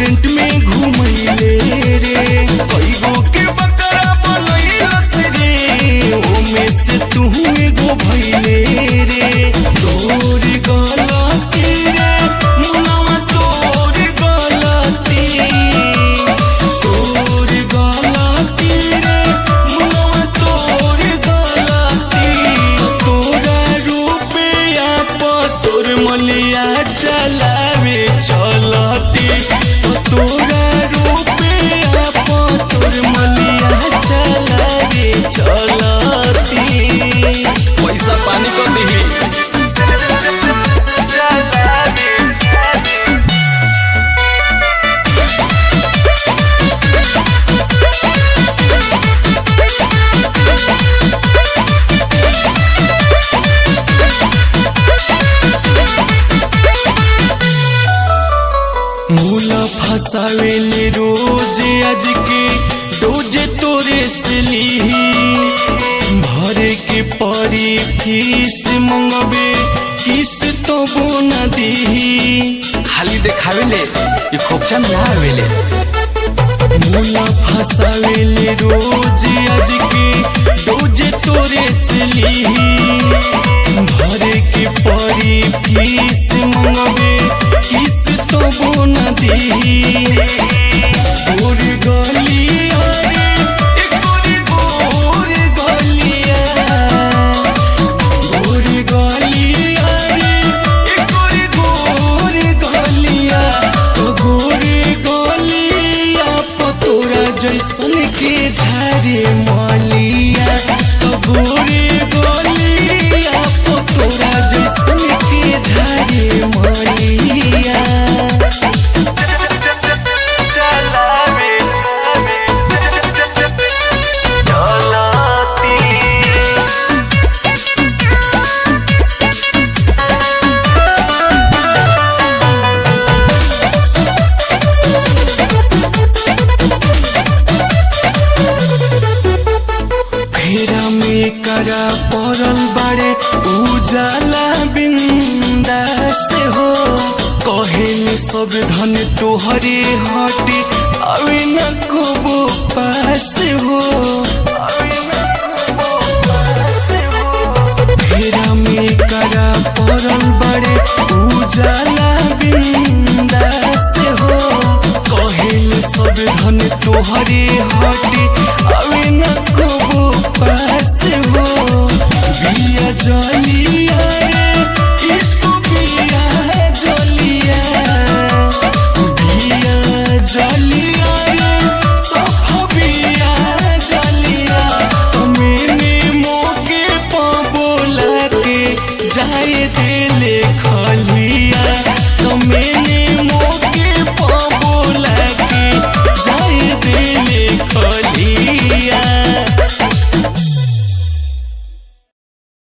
restaurant में घुमैले रे कईगो के बकरा बनैलस रे ओमे से तू एगो भैले रे तोर गलती रे मुनवा तोर गलती तोर गलती रे मुनवा तोर गलती तोरा रुपया पर तोर मलिया चलावे चलती तोरा रुपया पर तोर मलिया चलावे चलती पैसा पानी कर दिही मूला फसावेले रोज आज के डोज तोरे से लीही भरे के परी फीस मंगबे किस तो बोना दीही खाली देखावेले ये खोपचा में ना आवेले मूला फसावेले रोज आज के डोज तोरे से लीही भरे के परी फीस मंगबे किस तो बोना दीही गोर गलिया रे एक गोरी गोर गलिया गोर गलिया रे एक गोरी गोर गलिया तो गोर गलिया पतोरा जैसन के झारे मलिया तो गोर गलिया पतोरा जैसन के झारे मलिया फेरा में करा पड़ल बाड़े उजाला बिंदा से हो कहेल सब धन तोहरे हटे अवे न कबो पास हो फेरा में करा पड़ल बाड़े उजाला बिंदा से हो कहेल सब धन तोहरे हटे अवे न कबो पास हो बिया जलिया रे इसको बिया जलिया बिया जलिया रे सफ बिया जलिया मैंने मोके बोला के जाए दिले खलिया तो मैंने मोके बोला के जाए दिले खलिया